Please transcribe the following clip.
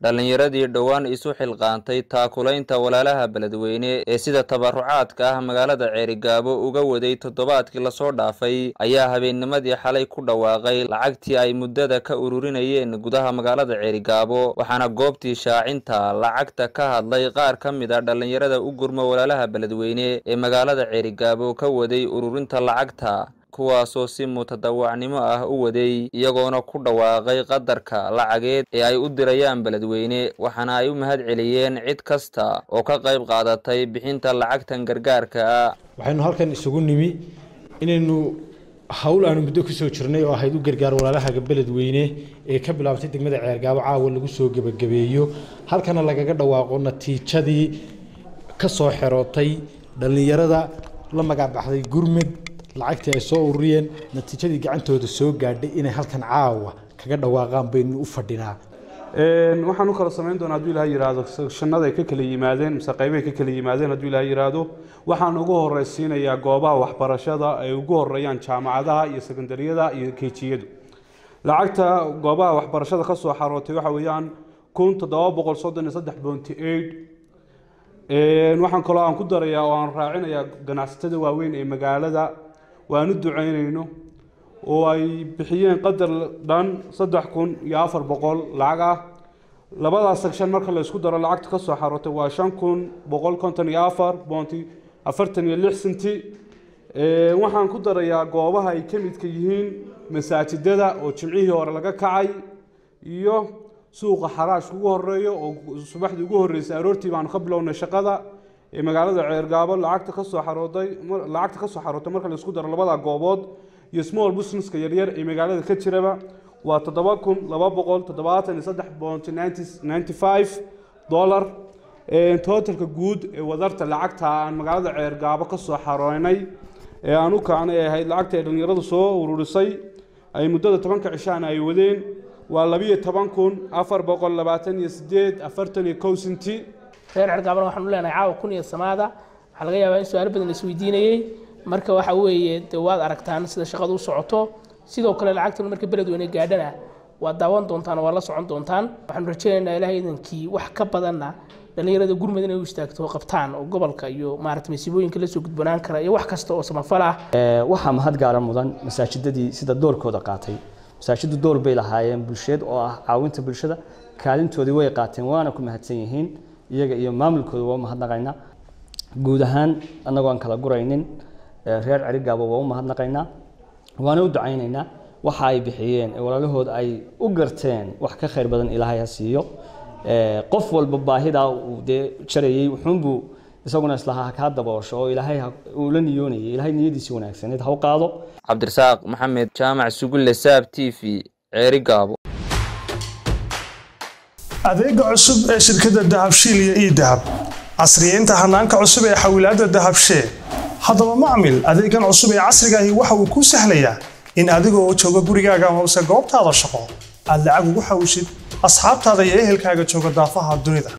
dhallinyaradii dhowaan isu xilqaantay taakulaynta walaalaha beledweyne ee sida tabarucaadka ah magaalada ceerigaabo uga waday toddobaadkii lasoo dhaafay ayaa habeennimadii xalay ku dhawaaqay lacagtii ay muddada ka ururinayeen gudaha magaalada ceerigaabo waxaana goobtii shaacinta lacagta ka hadlay qaar ka mid a dhallinyarada u gurma walaalaha beledweyne ee magaalada ceerigaabo ka waday ururinta lacagta kuwaasoo si mutadawacnimo ah u waday iyagoona ku dhawaaqay qadarka lacageed ee ay u dirayaan beledweyne waxaana ay u mahad celiyeen cid kasta oo ka qayb qaadatay bixinta lacagtan gargaarka ah waxaynu halkan isugu nimi inaynu hawl aanu muddo kusoo jirnay oo ahayd u gargaar walaalahaga beledweyne ee ka bilaabtay degmada ceergaabo caawa lagu soo gebagabeeyo halkana lagaga dhawaaqo natiijadii ka soo xerootay dhallinyarada la magacbaxday gurmed lacagtii ay soo ururiyeen natiijadii gacantooda soo gaadhay inay halkan caawa kaga dhawaaqaan baynu u fadhinaa waxaan u kala samayn doonaa hadduu ilaha yidhaahdo shanada ay ka kala yimaadeen mise qaybahay ka kala yimaadeen hadduu ilaha yidhaahdo waxaan ugu horeysiinayaa goobaha waxbarashada ay ugu horeeyaan jaamacadaha iyo sekondariyada iyo kejiyadu lacagta goobaha waxbarashada ka soo xarootay waxa weeyaan kun toddoba boqol soddon iyo saddex bounty eight waxaan kaloo aan ku darayaa oo aan raacinayaa ganacsatada waaweyn ee magaalada waan u ducaynayno oo ay bixiyeen qadar dhan saddex kun iyo afar boqol lacag ah labadaas section marka la isku daro lacagta ka soo xarootay waa shan kun boqol konton iyo afar boonti afartan iyo lix senti waxaan ku darayaa goobaha ay ka midka yihiin masaajidada oo jimcihii hore laga kacay iyo suuqa xaraashka ugu horeeyo oo subaxdii ugu horreysay aroortii baanu ka bilownay shaqada ee magaalada ceergaabo lacagta ka soo xarooday lacagta ka soo xarootay marka la isku daro labada goobood iyo small businesska yaryar ee magaalada ka jiraba waa toddoba kun laba boqol toddobaatan iyo saddex boont ninety five dollar totalka guud ee wadarta lacagta aan magaalada ceergaabo ka soo xarooynay ee aan u kacnay ay ahayd lacagta ay dhallinyaradu soo ururisay ay muddada tobanka cishaana ay wadeen waa labiyo toban kun afar boqol labaatan iyo sideed afartan iyo kow senti reer cergaabana waxaan u leenahay caawa kun iyo samaada waxaa laga yaabaa in su-aalo badan la isweydiinayey marka waxa weeye dee waad aragtaan sida shaqadu u socoto sidoo kale lacagtan marka beledweyne gaadhana waad daawan doontaan waa la socon doontaan waxaanu rajaynaynaa ilahay idankii wax ka badanna dhallinyarada gurmud inay u istaagto qabtaan oo gobolka iyo maarata masiibooyinka lasoo gudbanaan kara iyo wax kasta oo samafal ah waxaa mahad gaara mudan masaajidadii sida doorkooda qaatay masaajidu door bay lahaayeen bulsheed oo ah caawinta bulshada kaalintoodii way qaateen waana ku mahadsan yihiin iyaga iyo maamulkooda waa umahadnaqaynaa guud ahaan annagoo aan kala guraynin reer cerigaabo waa u mahadnaqaynaa waana u ducaynaynaa waxa ay bixiyeen ee walaalahood ay u garteen wax ka khayr badan ilaahay ha siiyo qof walba baahidaa uu dee jarayey wuxuunbuu isaguna islahaa kaa daboosho oo ilaahay uu la niyoonayay ilaahay niyadiisii wanaagsaneed ha u qaado cabdirasaaq maxamed jaamac sugulle saab t v ceerigaabo adeega cusub ee shirkadda dahabshiil iyo ii dahab casriyeynta hanaanka cusub ee xawilaadda dahabshee haddaba macmil adeegan cusub ee casrigaahi waxa uu kuu sahlayaa in adigoo jooga gurigaaga amase goobtaada shaqo aad lacag ugu xawishid asxaabtaada iyo ehelkaaga jooga daafaha dunida